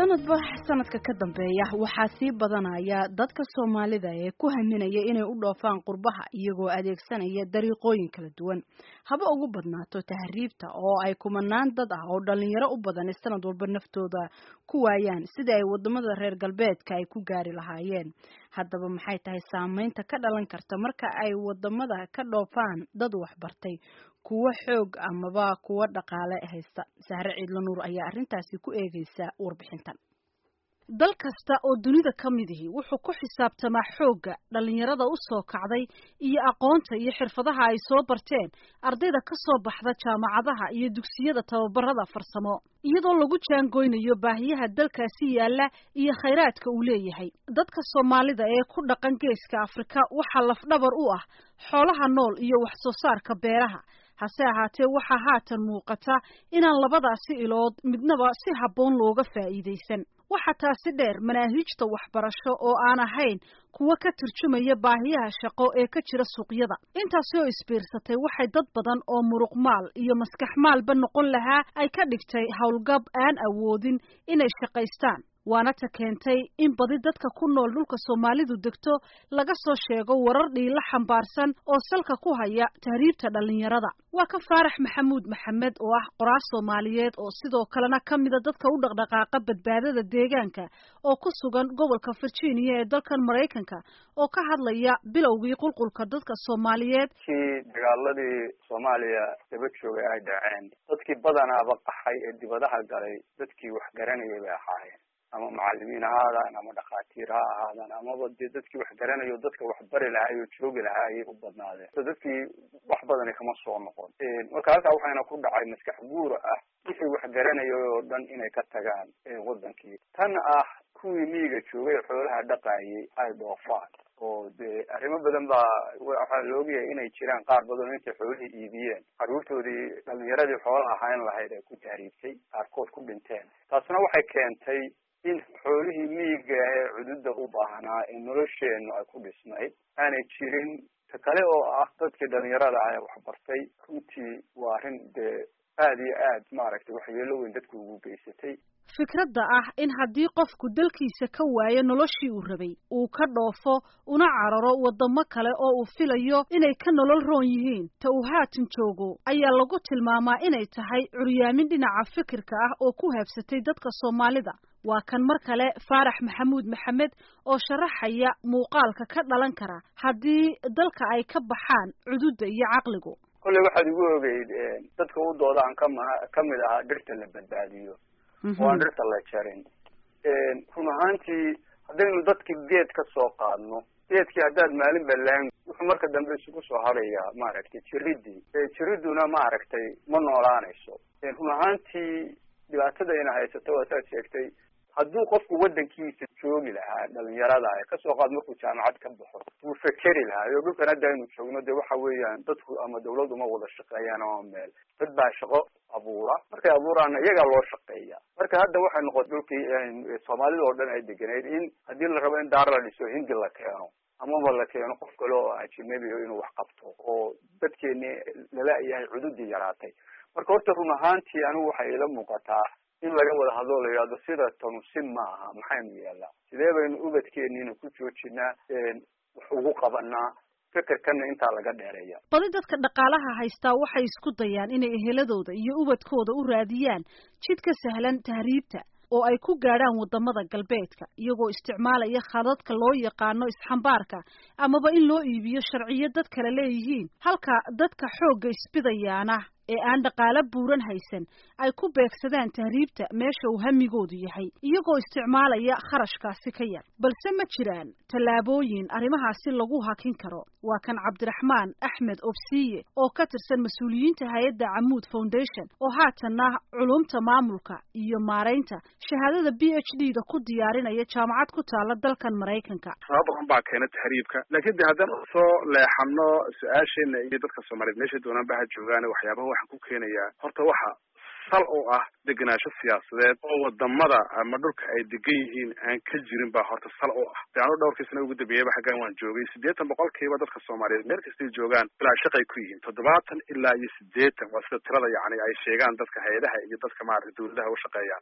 sanadba sanadka ka dambeeya waxaa sii badanaya dadka soomaalida ee ku haminaya inay u dhoofaan qurbaha iyagoo adeegsanaya dariiqooyin kala duwan haba ugu badnaato tahriibta oo ay kumanaan dad ah oo dhalinyaro u badan sanad walba naftooda ku waayaan sidii ay wadamada reer galbeedka ay ku gaari lahaayeen haddaba maxay tahay saameynta ka dhalan karta marka ay wadamada ka dhoofaan dad waxbartay kuwo xoog amaba kuwo dhaqaale haysta sahre ciidla nuur ayaa arrintaasi ku eegeysa warbixintan dal kasta oo dunida ka mid ihi wuxuu ku xisaabtamaa xoogga dhallinyarada u soo kacday iyo aqoonta iyo xirfadaha ay soo barteen ardayda ka soo baxda jaamacadaha iyo dugsiyada tababarada farsamo iyadoo lagu jaangoynayo baahiyaha dalkaasi yaalla iyo khayraadka uu leeyahay dadka soomaalida ee ku dhaqan geeska afrika waxaa lafdhabar u ah xoolaha nool iyo wax soo saarka beeraha hase ahaatee waxaa haatan muuqata inaan labadaasi ilood midnaba si habboon looga faa'iidaysan waxaa taasi dheer manaahiijta waxbarasho oo aan ahayn kuwa ka turjumaya baahiyaha shaqo ee ka jira suuqyada intaasi oo isbiirsatay waxay dad badan oo muruqmaal iyo maskax maalba noqon lahaa ay ka dhigtay howlgab aan awoodin inay shaqaystaan waana ta keentay in badi dadka ku nool dhulka soomaalidu degto laga soo sheego warar dhiila xambaarsan oo salka ku haya tahriibta dhallinyarada waa ka faarax maxamuud maxamed oo ah qoraal soomaaliyeed oo sidoo kalena ka mida dadka u dhaqdhaqaaqa badbaadada deegaanka oo ku sugan gobolka virginia ee dalkan maraykanka oo ka hadlaya bilowgii qulqulka dadka soomaaliyeed kii dagaaladii soomaaliya daba joogay ay dhaceen dadkii badanaaba qaxay ee dibadaha galay dadkii wax garanayay bay ahaayeen ama macalimiin ha ahaadaan ama dhakhaatiir ha ahaadaan amaba dee dadkii wax garanayo dadka wax bari lahaa oo joogi lahaa ayay u badnaadeen so dadkii wax badani kama soo noqon marka halkaa waxayna ku dhacay maskax guura ah wixii wax garanaya oo dhan inay ka tagaan wadankii tan ah kuwii miyiga joogay xoolaha dhaqaayay ay dhoofaan oo dee arrimo badan baa waxaa la ogyahay inay jiraan qaar badan oo intay xoolihii iibiyeen carruurtoodii dhalinyaradii xoola ahayn lahayd ay ku tahriibtay qaarkood ku dhinteen taasna waxay keentay in xoolihii miyiga ee cududa u baahnaa ee nolosheenu ay ku dhisnayd aanay jirin ta kale oo ah dadkii dhalinyarada ah ee waxbartay runtii waa arrin dee aada iyo aad maaragtay waxyeelo weyn dadku ugu geysatay fikradda ah in haddii qofku dalkiisa ka waayo noloshii uu rabay uu ka dhoofo una cararo waddamo kale oo uu filayo inay ka nolol roon yihiin ta uu haatan joogo ayaa lagu tilmaamaa inay tahay curyaamin dhinaca fikirka ah oo ku haabsatay dadka soomaalida waa kan mar kale faarax maxamuud maxamed oo sharaxaya muuqaalka ka dhalan kara haddii dalka ay ka baxaan cududda iyo caqligu kolley waxaad igu ogeyd dadka u doodaan kama kamid ahaa dhirta la badbaadiyo oo aan dhirta la jarin run ahaantii haddaynu dadki geed ka soo qaadno geedkii haddaad maalin balaan wuxuu marka dambe isugu soo harayaa maaragtay jiridii jiriduna maaragtay ma noolaanayso run ahaantii dhibaatadayna haysato waa saad sheegtay hadduu qofku waddankiisa joogi lahaa dhalinyarada ee kasoo qaad markuu jaamacad ka baxo wuu fekeri lahaa iyo dhulkan hadda aynu joogno de waxa weeyaan dadku ama dawlad uma wada shaqeeyaan ama meel dad baa shaqo abuura markay abuuraana iyagaa loo shaqeeya marka hadda waxay noqotay dhulkii soomaalida oo dhan ay deganeyd in haddii la rabo in daar la dhiso hindi la keeno amaba la keeno qof kale oo ajnabi inuu wax qabto oo dadkeeni lala yahay cududii yaraatay marka horta run ahaantii anigu waxay ila muuqataa in laga wada hadlo la yidhahdo sida tanu si maaha maxaynu yeelnaa sidee baynu ubadkeeniina ku joojinaa wax ugu qabanaa fikirkana intaa laga dheereeya badi dadka dhaqaalaha haystaa waxay isku dayaan inay eheladooda iyo ubadkooda u raadiyaan jid ka sahlan tahriibta oo ay ku gaadhaan waddamada galbeedka iyagoo isticmaalaya khadadka loo yaqaano isxambaarka amaba in loo iibiyo sharciyo dad kale leeyihiin halka dadka xoogga isbidayaana ee aan dhaqaalo buuran haysan ay ku beegsadaan tahriibta meesha uu hamigoodu yahay iyagoo isticmaalaya kharashkaasi ka yar balse ma jiraan tallaabooyin arrimahaasi lagu hakin karo waa kan cabdiraxmaan axmed obsiye oo ka tirsan mas-uuliyiinta hay-adda camuud foundation oo haatanna culumta maamulka iyo maaraynta shahaadada b h d da ku diyaarinaya jaamacad ku taala dalkan maraykanka sabab badan baa keena tahriibka laakiin de haddaan soo leexano su-aasheena iyo dadka soomaaliyeed meesha doonaanba ha joogaan waxyaabaha waxaan ku keenayaa horta waxa sal oo ah degenaansho siyaasadeed oo wadamada ama dhulka ay degan yihiin aan ka jirin baa horta sal oo ah de anu dhowrkii sana ugu dambeeyaba xaggan waan joogay siddeetan boqolkiiba dadka soomaaliyeed meel kastay joogaan ilaa shaqay ku yihiin toddobaatan ilaa iyo siddeetan waa sida tirada yacni ay sheegaan dadka hay-adaha iyo dadka maarata dawladaha u shaqeeyaan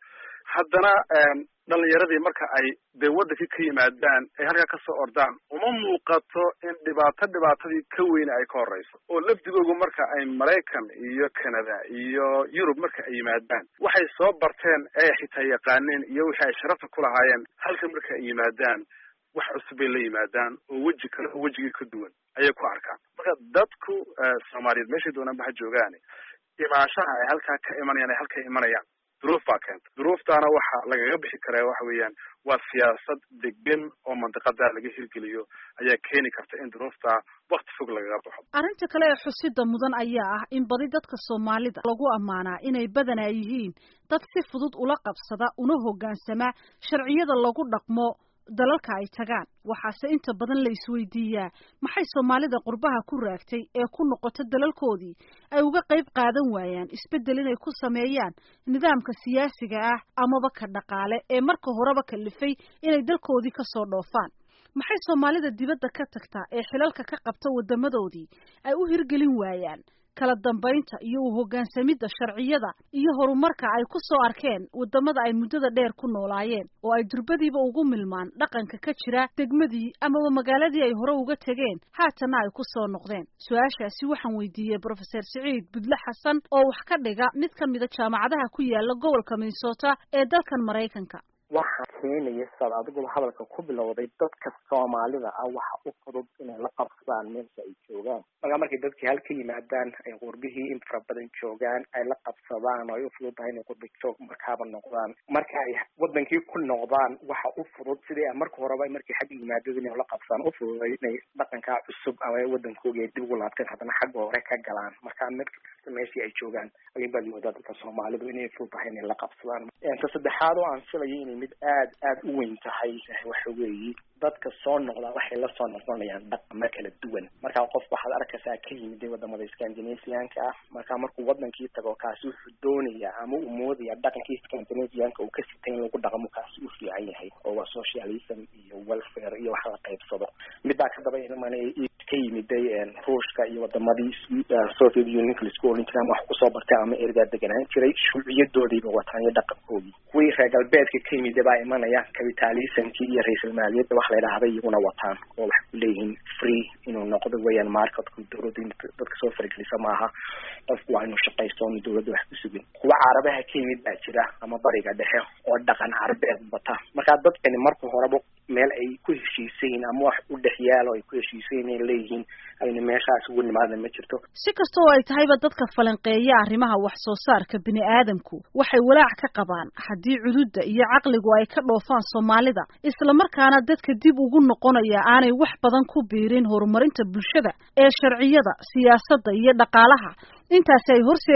haddana dhalinyaradii marka ay dee waddankii ka yimaadaan ay halkaa kasoo ordaan uma muuqato in dhibaato dhibaatadii ka weyne ay ka horeyso oo lafdigoogu marka ay maraykan iyo canada iyo yurub marka ay yimaadaan waxay soo barteen ee xitaa yaqaaneen iyo wixii ay sharafta ku lahaayeen halka marka ay yimaadaan wax cusub bay la yimaadaan oo weji kale oo wejigii ka duwan ayay ku arkaan marka dadku soomaaliyeed meeshay doonaan ba ha joogaani imaanshaha ay halkaa ka imanayaan ay halka imanayaan duruuf baa keenta duruuftaana waxa lagaga bixi karaa waxa weeyaan waa siyaasad degan oo mandiqadaa laga hirgeliyo ayaa keeni karta in duruuftaa wakti fog lagaga baxo arrinta kale ee xusida mudan ayaa ah in badi dadka soomaalida lagu ammaanaa inay badanaa yihiin dad si fudud ula qabsada una hoggaansama sharciyada lagu dhaqmo dalalka ay tagaan waxaase inta badan la isweydiiyaa maxay soomaalida qurbaha ku raagtay ee ku noqota dalalkoodii ay uga qayb qaadan waayaan isbeddel inay ku sameeyaan nidaamka siyaasiga ah amaba ka dhaqaale ee marka horeba kalifay inay dalkoodii kasoo dhoofaan maxay soomaalida dibadda ka tagtaa ee xilalka ka qabta waddamadoodii ay u hirgelin waayaan kala dambaynta iyo u hoggaansamidda sharciyada iyo horumarka ay ku soo arkeen waddamada ay muddada dheer ku noolaayeen oo ay durbadiiba ugu milmaan dhaqanka ka jira degmadii amaba magaaladii ay hore uga tegeen haatanna ay ku soo noqdeen su-aashaasi waxaan weydiiyey brofeser siciid budle xasan oo wax ka dhiga mid ka mida jaamacadaha ku yaala gobolka minnesota ee dalkan maraykanka waxaa keenaya saad adiguba hadalka ku bilowday dadka soomaalida ah waxa u fudud inay la qabsadaan meesha ay joogaan markaa markay dadkii hal ka yimaadaan ay qurbihii in fara badan joogaan ay la qabsadaan oo ay u fudud tahay inay qurbi joog markaaba noqdaan marka ay wadankii ku noqdaan waxa u fudud sidii marka horeba markay xagga yimaadada inay la qabsadaan u fududay inay dhaqankaa cusub ama wadankooga ay dib ugu laabteen haddana xagga hore ka galaan marka mid kasta meeshii ay joogaan ayun baad moodaa dadka soomaalidu inay fudud tahay inay la qabsadaan ta saddexaad oo aan filayo inay mid aad aada u weyn tahay waxa weeye dadka soo noqdaa waxay la soo noqonayaan dhaqamo kala duwan markaa qof waxaad arkaysaa ka yimid wadamada scandinavianka ah markaa markuu wadankii tago kaasi wuxuu doonayaa ama uu moodaya dhaqankii scandinavianka uu ka sitay in lagu dhaqmo kaasi u fiican yahay oo waa socialism iyo welfare iyo wax la qaybsado midbaa ka daba iman ka yimiday ruushka iyo wadamadii soviet unionka laisku oran jiray ama wax kusoo bartay ama ergaa deganaan jiray shuuciyadoodiiba wataan iyo dhaqankoodii kuwii reer galbeedka ka yimida baa imanaya capitalismkii iyo ra-isul maaliyadda wax la yidhaahda iyaguna wataan oo waxay ku leeyihiin free inuu noqdo weeyaan marketku dawladda in dadka soo faragelisa maaha qofku waa inuu shaqaysto oonu dawladda wax ku sugin kuwa carabaha ka yimid baa jira ama bariga dhexe oo dhaqan carabeed bata markaa dadkani marka horeba meel ay ku heshiisayin ama wax u dhex yaalo ay ku heshiisayin ay leeyihiin ayna meeshaas ugu nimaada ma jirto si kasta oo ay tahayba dadka falanqeeya arrimaha wax soo saarka bini aadamku waxay walaac ka qabaan haddii cududda iyo caqligu ay ka dhoofaan soomaalida islamarkaana dadka dib ugu noqonaya aanay wax badan ku biirin horumarinta bulshada ee sharciyada siyaasadda iyo dhaqaalaha intaasi ay horse